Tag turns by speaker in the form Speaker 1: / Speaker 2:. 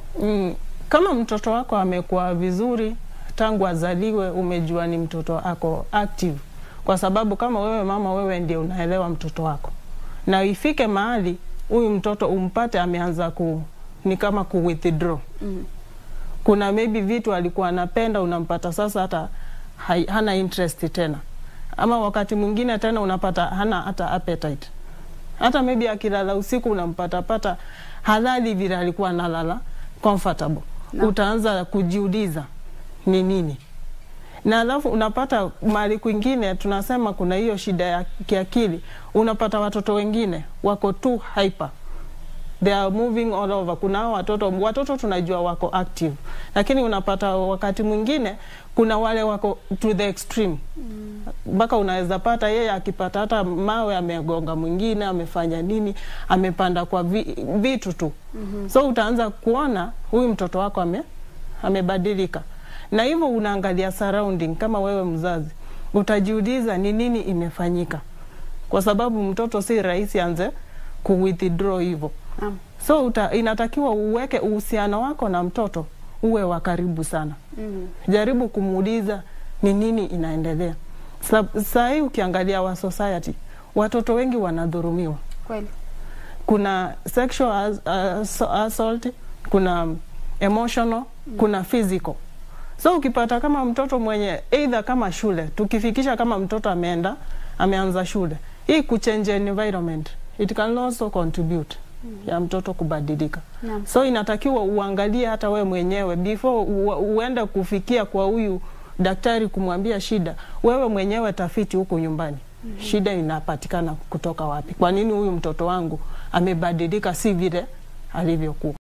Speaker 1: Mm, kama mtoto wako amekuwa vizuri tangu azaliwe, umejua ni mtoto ako active, kwa sababu kama wewe mama, wewe ndio unaelewa mtoto wako, na ifike mahali huyu mtoto umpate ameanza ku ni kama ku withdraw
Speaker 2: Mm.
Speaker 1: kuna maybe vitu alikuwa anapenda unampata sasa hata hai, hana interest tena, ama wakati mwingine tena unapata hana hata appetite. Hata maybe akilala usiku unampata pata halali vile alikuwa analala comfortable.
Speaker 2: Na.
Speaker 1: Utaanza kujiuliza ni nini, na alafu unapata mahali kwingine tunasema kuna hiyo shida ya kiakili, unapata watoto wengine wako tu hyper they are moving all over. Kuna hao watoto watoto tunajua wako active, lakini unapata wakati mwingine kuna wale wako to the extreme mpaka unaweza pata yeye akipata hata mawe amegonga mwingine, amefanya nini, amepanda kwa vi, vitu tu so utaanza kuona huyu mtoto wako ame, amebadilika, na hivyo unaangalia surrounding. Kama wewe mzazi utajiuliza ni nini imefanyika, kwa sababu mtoto si rahisi anze ku withdraw hivyo
Speaker 2: Naam.
Speaker 1: so uta, inatakiwa uweke uhusiano wako na mtoto uwe wa karibu sana.
Speaker 2: Mm.
Speaker 1: Jaribu kumuuliza ni nini inaendelea. Sa- Saa hii ukiangalia wa society, watoto wengi wanadhurumiwa.
Speaker 2: Kweli.
Speaker 1: Kuna sexual as, as, assault, kuna emotional, kuna physical. So ukipata kama mtoto mwenye either kama shule, tukifikisha kama mtoto ameenda ameanza shule, hii kuchange environment it can also contribute ya mtoto kubadilika.
Speaker 2: Naam.
Speaker 1: So inatakiwa uangalie hata we mwenyewe before u, uende kufikia kwa huyu daktari kumwambia shida, wewe mwenyewe tafiti huko nyumbani. Shida inapatikana kutoka wapi? Kwa nini huyu mtoto wangu amebadilika si vile alivyokuwa?